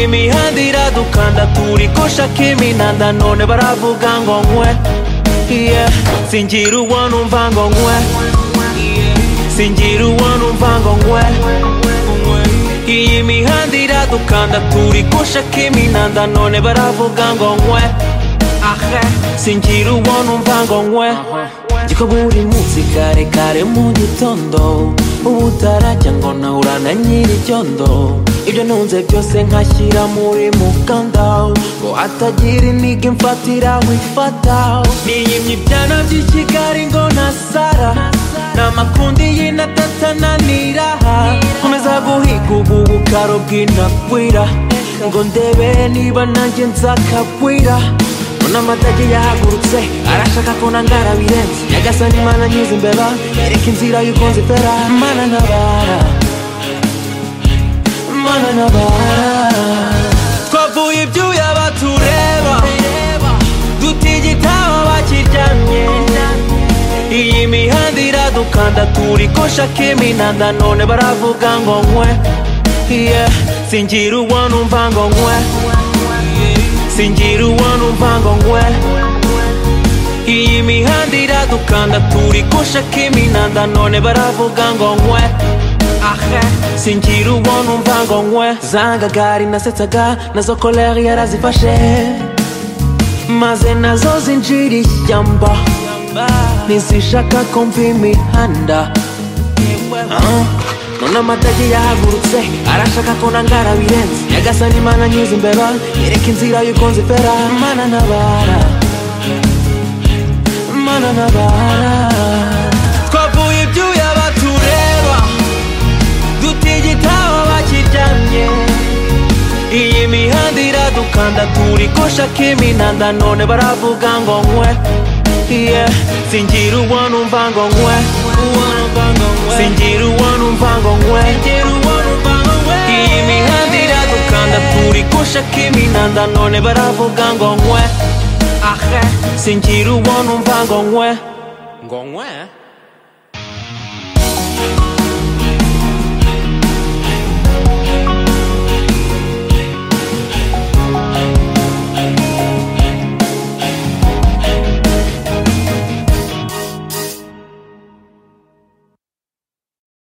mihanda dukanda turikosha k'iminanda none baravuga ngo nkwe yeah. singira uwo numva ngo nkwe singira uwo numva ngo nkwe iyi mihanda iradukanda turikosha k'iminanda none baravuga ngo nkwe singira uwo numva ngo nkwe Jiko buri munsi kare kare mu gitondo uba utarajya ngo nahura na nyir'icyondo ibyo ntunze byose nkashyira muri mukanda ngo hatagira intege mfatiraho ifata niyimye ibyana by'i kigali ngo nasara n'amakundi y'inatatananira nkomeza guhiga ubu bukaro bw'inakwira ngo ndebe niba nanjye nzakagwira mbona amatagi yahagurutse arashaka ko nangara birenze nyagasani mana nyize imbeba yereka inzira y'uko nzitera mana ntabara mana ntabara twavuye ibyuya batureba dutigita aho bakiryamye iyi mihanda iradukanda turikosha k'iminanda none baravuga ngo nkwe yeah. singira uwo numva ngo nkwe singira uwo numva ngo ngwe iyi mihanda iradukanda turikosha k'iminanda none baravuga ngo ngwe singira uwo numva ngo ngwe zangagari nasetsaga nazo koleri yarazifashe maze nazo zinjira ishyamba ntizishaka kumva imihanda Ah. none amatagi yahagurutse arashaka ko nangara birenze nyagasani mana nyize imbeba yereka inzira y'uko nzifera mana ntabara mana ntabara twavuye ibyuya batureba dutigita aho bakiryamye iyi mihanda iradukanda turikosha k'iminanda none baravuga ngo nkwe yeah. singira uwo numva ngo nkwe singira uwo numva ngo nkwe iyi mihanda iradukanda turikosha k'iminanda none baravuga ngo nkwe singira uwo numva ngo nkwe